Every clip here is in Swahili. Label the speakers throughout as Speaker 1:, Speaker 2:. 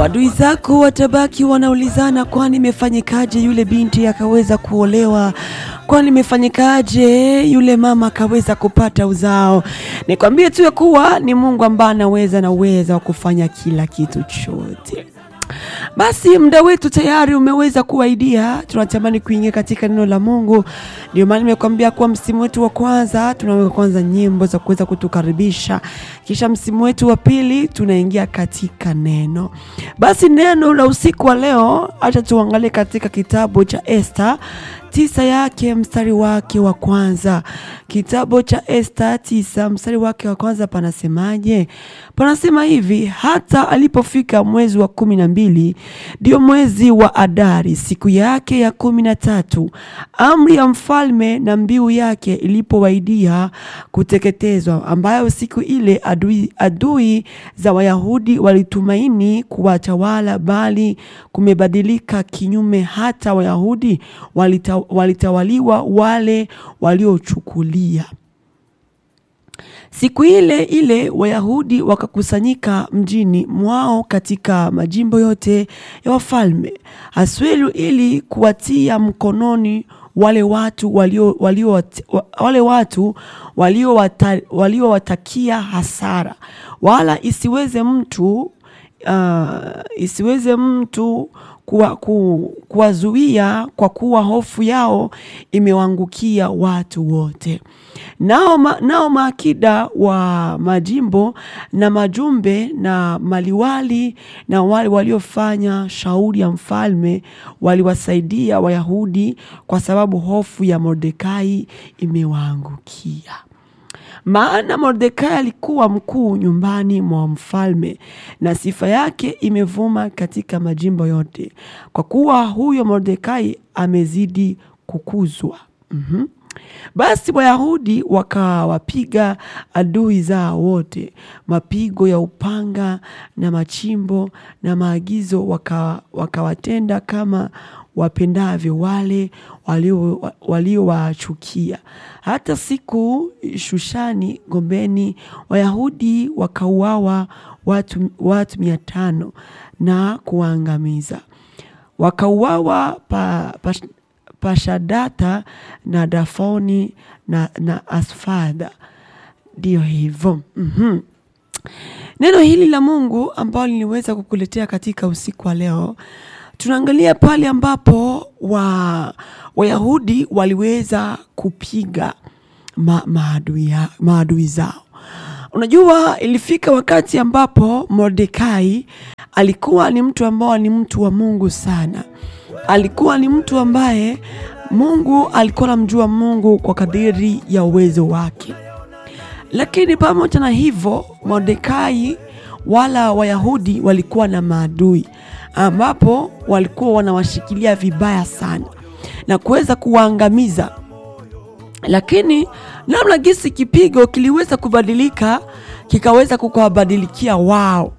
Speaker 1: Wadui zako watabaki wanaulizana, kwani imefanyikaje yule binti akaweza kuolewa? Kwani imefanyikaje yule mama akaweza kupata uzao? Nikwambie tu ya kuwa ni Mungu ambaye anaweza na uweza wa kufanya kila kitu chote. Basi muda wetu tayari umeweza kuwaidia, tunatamani kuingia katika neno la Mungu. Ndio maana nimekuambia kuwa msimu wetu wa kwanza tunaweka kwanza nyimbo za kuweza kutukaribisha, kisha msimu wetu wa pili tunaingia katika neno. Basi neno la usiku wa leo, acha tuangalie katika kitabu cha Esta tisa yake mstari wake wa kwanza. Kitabu cha Esta tisa mstari wake wa kwanza panasemaje? Panasema hivi: hata alipofika mwezi wa kumi na mbili, ndio mwezi wa Adari, siku yake ya kumi na tatu, amri ya mfalme na mbiu yake ilipowaidia kuteketezwa, ambayo siku ile adui, adui za Wayahudi walitumaini kuwatawala, bali kumebadilika kinyume, hata Wayahudi walita, walitawaliwa wale waliochukulia Siku ile ile Wayahudi wakakusanyika mjini mwao katika majimbo yote ya wafalme Aswelu ili kuwatia mkononi wale watu walio, walio, wale watu waliowatakia walio hasara, wala isiweze mtu uh, isiweze mtu kuwazuia ku, kwa kuwa hofu yao imewangukia watu wote. Nao, ma, nao maakida wa majimbo na majumbe na maliwali na wale waliofanya shauri ya mfalme waliwasaidia Wayahudi kwa sababu hofu ya Mordekai imewaangukia. Maana Mordekai alikuwa mkuu nyumbani mwa mfalme na sifa yake imevuma katika majimbo yote, kwa kuwa huyo Mordekai amezidi kukuzwa. mm-hmm. Basi Wayahudi wakawapiga adui zao wote mapigo ya upanga na machimbo na maagizo, wakawatenda waka kama wapendavyo wale waliowachukia. Hata siku Shushani Gombeni, Wayahudi wakauawa watu, watu mia tano na kuwaangamiza. Wakauawa pa, pa, Pashadata na Dafoni na, na Asfada. Ndiyo hivyo. mm -hmm. Neno hili la Mungu ambalo niliweza kukuletea katika usiku wa leo, tunaangalia pale ambapo wa Wayahudi waliweza kupiga ma, maadui, maadui zao. Unajua, ilifika wakati ambapo Mordekai alikuwa ni mtu ambao ni mtu wa Mungu sana alikuwa ni mtu ambaye Mungu alikuwa anamjua Mungu kwa kadiri ya uwezo wake, lakini pamoja na hivyo Mordekai wala Wayahudi walikuwa na maadui ambapo walikuwa wanawashikilia vibaya sana na kuweza kuwaangamiza, lakini namna gisi kipigo kiliweza kubadilika kikaweza kukawabadilikia wao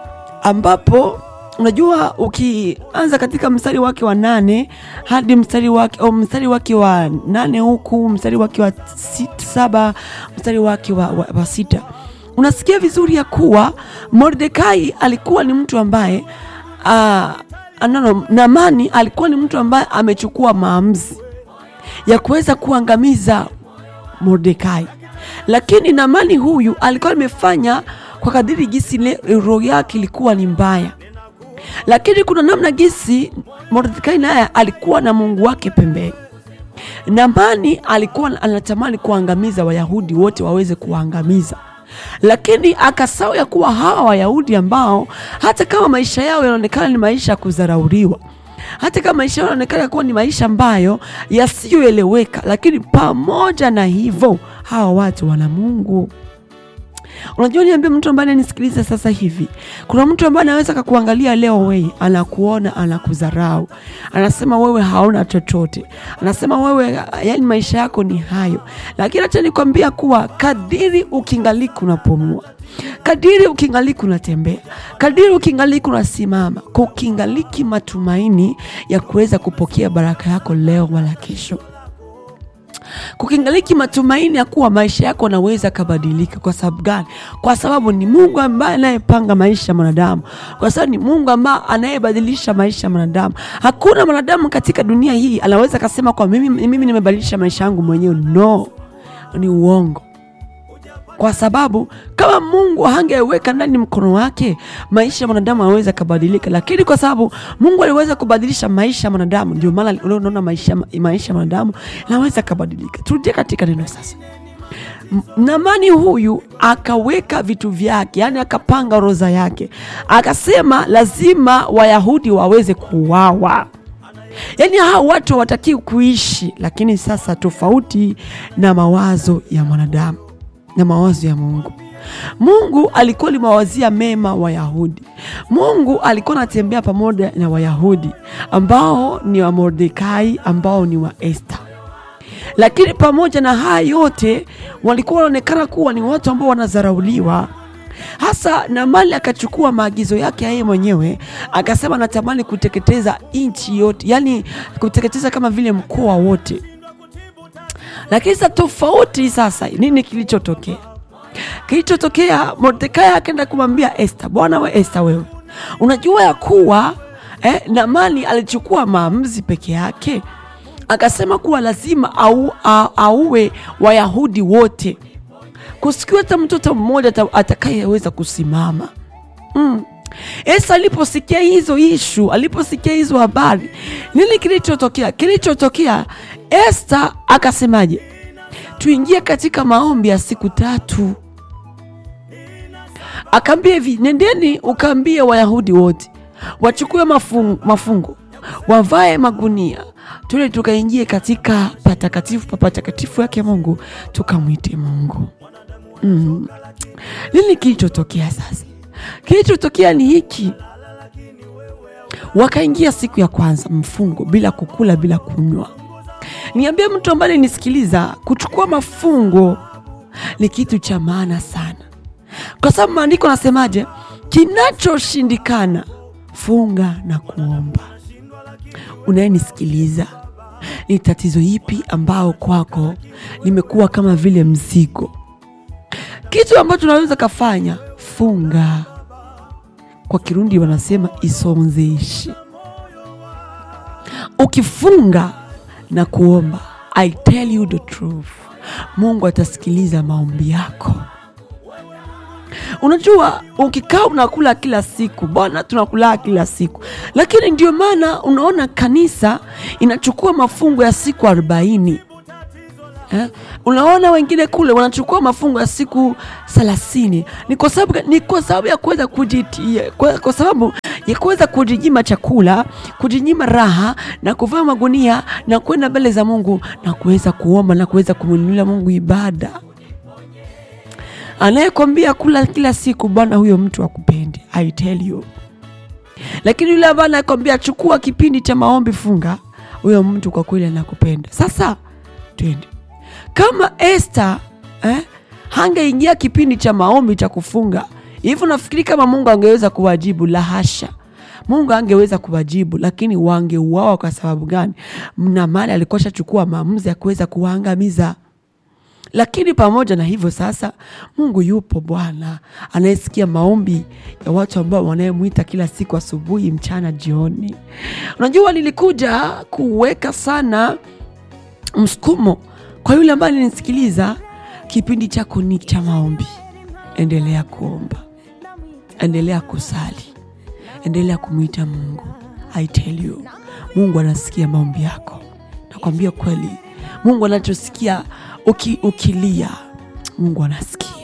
Speaker 1: ambapo Unajua, ukianza katika mstari wake wa nane hadi mstari wake au mstari wake wa nane huku mstari wake wa sita, saba mstari wake wa, wa, wa sita unasikia vizuri ya kuwa Mordekai alikuwa ni mtu ambaye uh, anano, Namani alikuwa ni mtu ambaye amechukua maamuzi ya kuweza kuangamiza Mordekai, lakini Namani huyu alikuwa amefanya kwa kadiri gisi roho yake ilikuwa ni mbaya lakini kuna namna gisi Mordekai naye alikuwa na Mungu wake pembeni. Namani alikuwa anatamani kuangamiza Wayahudi wote waweze kuwaangamiza, lakini akasahau ya kuwa hawa Wayahudi ambao hata kama maisha yao yanaonekana ni maisha ya kudharauriwa, hata kama maisha yao yanaonekana kuwa ni maisha ambayo yasiyoeleweka, lakini pamoja na hivyo hawa watu wana Mungu. Unajua, niambia mtu ambaye ananisikiliza sasa hivi, kuna mtu ambaye anaweza kakuangalia leo, wewe anakuona, anakudharau, anasema wewe hauna chochote, anasema wewe, yani maisha yako ni hayo. Lakini acha nikwambia kuwa kadiri ukingaliki unapumua, kadiri ukingaliki unatembea, kadiri ukingaliki unasimama, kukingaliki matumaini ya kuweza kupokea baraka yako leo wala kesho. kukingaliki matumaini ya kuwa maisha yako yanaweza kabadilika. Kwa sababu gani? Kwa sababu ni Mungu ambaye anayepanga maisha ya mwanadamu, kwa sababu ni Mungu ambaye anayebadilisha maisha ya mwanadamu. Hakuna mwanadamu katika dunia hii anaweza kasema kwa mimi, mimi nimebadilisha maisha yangu mwenyewe. No, ni uongo kwa sababu kama Mungu hangeweka ndani mkono wake, maisha ya mwanadamu anaweza kabadilika. Lakini kwa sababu Mungu aliweza kubadilisha maisha ya mwanadamu, ndio maana leo unaona maisha maisha ya mwanadamu yanaweza kabadilika. Turudie katika neno sasa. M- Naamani huyu akaweka vitu vyake, yani akapanga orodha yake, akasema lazima Wayahudi waweze kuuawa. Yaani hao watu hawatakiwi kuishi, lakini sasa tofauti na mawazo ya mwanadamu na mawazo ya Mungu. Mungu alikuwa limawazia mema Wayahudi. Mungu alikuwa anatembea pamoja na Wayahudi ambao ni wa Mordekai, ambao ni wa Esta. Lakini pamoja na haya yote, walikuwa wanaonekana kuwa ni watu ambao wanadharauliwa hasa Naamani akachukua maagizo yake yeye mwenyewe akasema, natamani kuteketeza nchi yote, yani kuteketeza kama vile mkoa wote. Lakini sasa tofauti, sasa nini kilichotokea? Kilichotokea, Mordekai akaenda kumwambia Esta, bwana we Esta, wewe unajua ya kuwa eh, Naamani alichukua maamuzi peke yake, akasema kuwa lazima au, au, auwe Wayahudi wote kusikiwa hata mtoto mmoja ata- atakayeweza kusimama mm. Esa aliposikia hizo ishu, aliposikia hizo habari, nini kilichotokea? Kilichotokea, Esta akasemaje? Tuingie katika maombi ya siku tatu. Akaambia hivi, nendeni ukaambie Wayahudi wote wachukue mafungo, mafungo wavae magunia, tule tukaingie katika patakatifu pa patakatifu yake Mungu, tukamwite Mungu. Mm. Nini kilichotokea sasa? Kilichotokea ni hiki, wakaingia siku ya kwanza mfungo bila kukula bila kunywa. Niambie mtu ambaye nisikiliza, kuchukua mafungo ni kitu cha maana sana, kwa sababu maandiko nasemaje? Kinachoshindikana funga na kuomba. Unayenisikiliza, ni tatizo ipi ambao kwako limekuwa kama vile mzigo? Kitu ambacho unaweza kafanya, funga. Kwa Kirundi wanasema isonzeshi. Ukifunga na kuomba, I tell you the truth, Mungu atasikiliza maombi yako. Unajua, ukikaa unakula kila siku, bwana, tunakula kila siku, lakini ndio maana unaona kanisa inachukua mafungo ya siku arobaini. Eh? Unaona wengine kule wanachukua mafungo ya siku thelathini. Ni kwa sababu ni kwa sababu ya kuweza kujitia, kwa, kwa sababu ya kuweza kujinyima chakula, kujinyima raha na kuvaa magunia na kwenda mbele za Mungu na kuweza kuomba na kuweza kumwinulia Mungu ibada. Anayekwambia kula kila siku, bwana, huyo mtu akupendi, I tell you. Lakini yule ambaye anakwambia chukua kipindi cha maombi, funga, huyo mtu kwa kweli anakupenda. Sasa twende kama Esther eh, hangeingia kipindi cha maombi cha kufunga hivyo, nafikiri kama Mungu angeweza kuwajibu? La hasha, Mungu angeweza kuwajibu, lakini wangeuawa. Kwa sababu gani? Naamani alikuwa shachukua maamuzi ya kuweza kuwaangamiza. Lakini pamoja na hivyo sasa, Mungu yupo Bwana anayesikia maombi ya watu ambao wanayemwita kila siku, asubuhi, mchana, jioni. Unajua, nilikuja kuweka sana msukumo kwa yule ambaye ninisikiliza, kipindi chako ni cha maombi. Endelea kuomba, endelea kusali, endelea kumwita Mungu. I tell you, Mungu anasikia maombi yako. Nakwambia kweli, Mungu anachosikia uki, ukilia, Mungu anasikia.